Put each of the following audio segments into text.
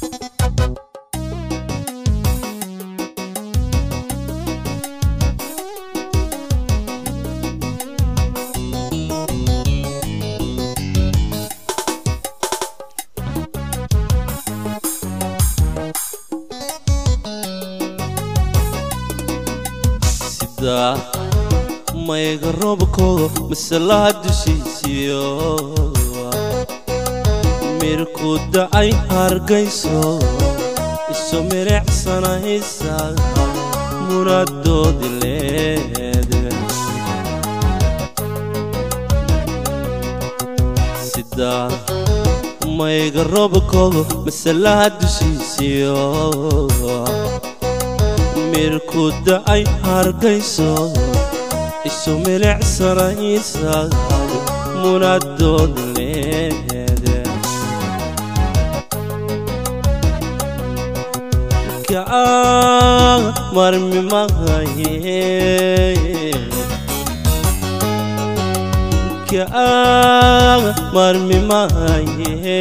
sida mayga roobkooda masalaha dushiisiyo mirku dacay hargayso isu milicsanaysa muradoodi leede sida mayga roobkooda masalaha dushiisiyo mirku dacay hargayso isu milicsanaysa munadood leede kaa marmi mahaye kaa marmi mahaye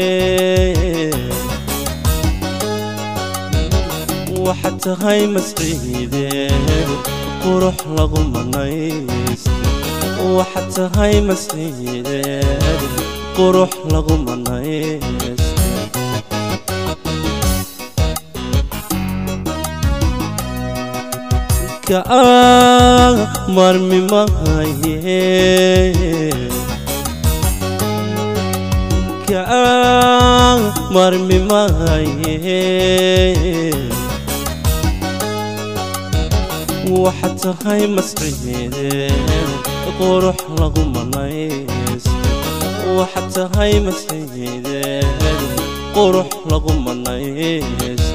waxaad tahay masciideen qurux lagu manaysta waxaad tahay masciideen qurux lagu manaysta kaa marmi mahaye kaa marmi mahaye waxaad tahay masciideen qurux lagu manaysta waxaad tahay masciideen qurux lagu manaysta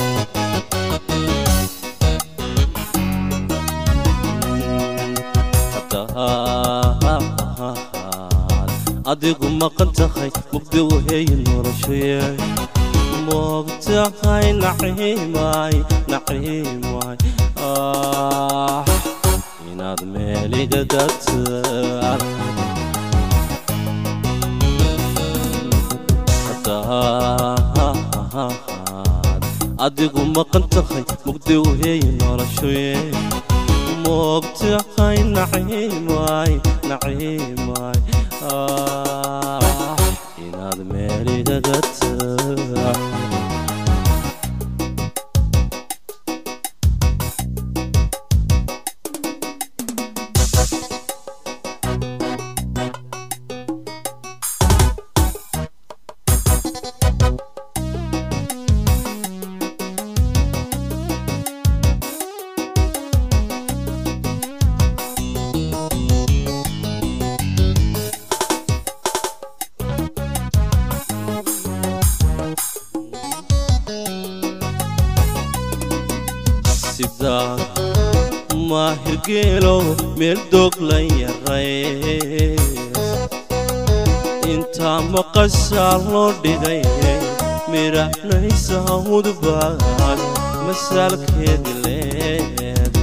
hadaad adigu maqan tahay mugdi waheeye noloshaye moogtahay naciimay naciimay inaad meeliga dagtaan hadaad adigu maqan tahay mugdi waheeye noloshaye moogtahay naciimay naciimay inaad meeliga dagtaan sida maahirgeelo meel doog la yaray intaa maqashaa loo dhigay midhahnaysa hawdbaan masaalkeedi leede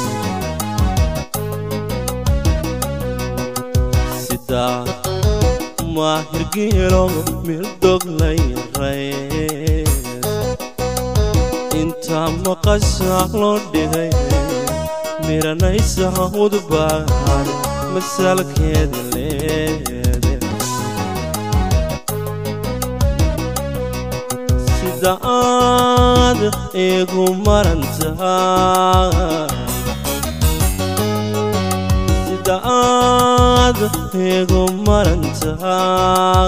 sida maahirgeelo meel doog la yaray intaa maqashaa loo dhigay miranaysa hawdbaan masaalkeeda leede sida aad igu marantaa sida aad igu marantaa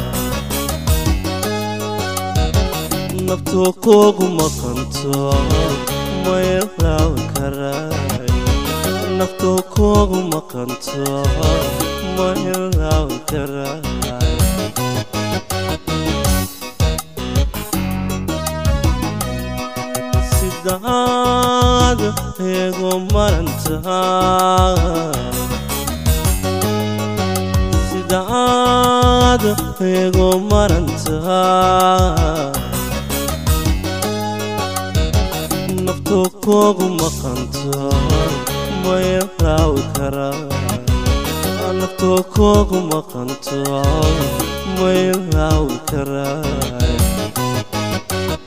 naftu kugu maqanto maylaw karay naftu kugu maqanto maylaw karay sidaad igu marantaa sidaad igu marantaa naftu kugu maqanto maylaw karay naftu kugu maqanto maylaw karay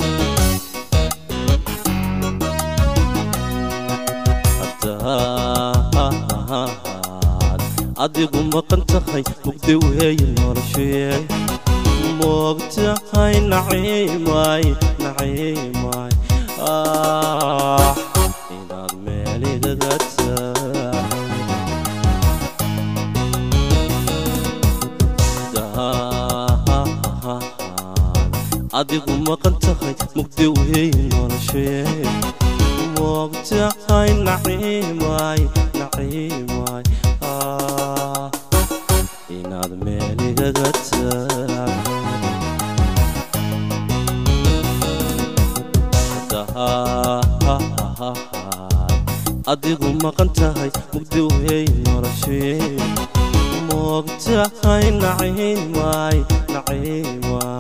maqan tahay mugdi weeye noloshee moogtahay naciimay naciimay ah inaad meeligaga adigu maqan tahay mugdi weeye noloshee moogtahay naciimay naciimay ah inaad meeligaga adigu maqan tahay mugdi wey noloshee moogtahay naciimay naciimay